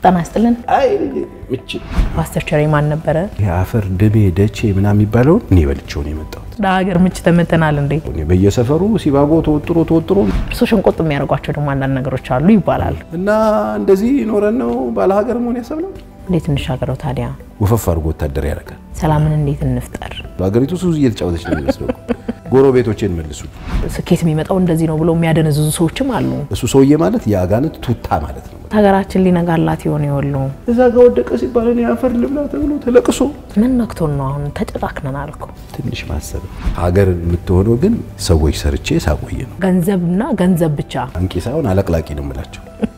ጤና ይስጥልን። አይ ምች ፓስተር ቸሬ ማን ነበረ? የአፈር ድሜ ደቼ ምናምን የሚባለውን እኔ በልቼው ነው የመጣሁት። ለሀገር ምች ተመተናል እንዴ? እኔ በየሰፈሩ ሲባጎ ተወጥሮ ተወጥሮ እርሶ ሸንቆጥ የሚያደርጓቸው ደግሞ አንዳንድ ነገሮች አሉ ይባላል። እና እንደዚህ ኖረን ነው ባለሀገር መሆን ያሰብነው። እንዴት እንሻገረው ታዲያ? ወፈፍ አድርጎ ወታደር ያደርጋል። ሰላምን እንዴት እንፍጠር? በሀገሪቱ ሱዝ እየተጫወተች ነው የሚመስለው። ጎረቤቶቼን መልሱ። ስኬት የሚመጣው እንደዚህ ነው ብለው የሚያደነዝዙ ሰዎችም አሉ። እሱ ሰውዬ ማለት የአጋንንት ቱታ ማለት ነው። ሀገራችን ሊነጋላት የሆነ የወሉ እዛ ጋ ወደቀ ሲባል እኔ አፈር ልብላ ተብሎ ተለቅሶ ምን ነክቶን ነው አሁን ተጨቃክነናል እኮ። ትንሽ ማሰብ ሀገር የምትሆነው ግን ሰዎች ሰርቼ ሳቆየ ነው። ገንዘብና ገንዘብ ብቻ አንቂ ሳይሆን አለቅላቂ ነው የምላቸው።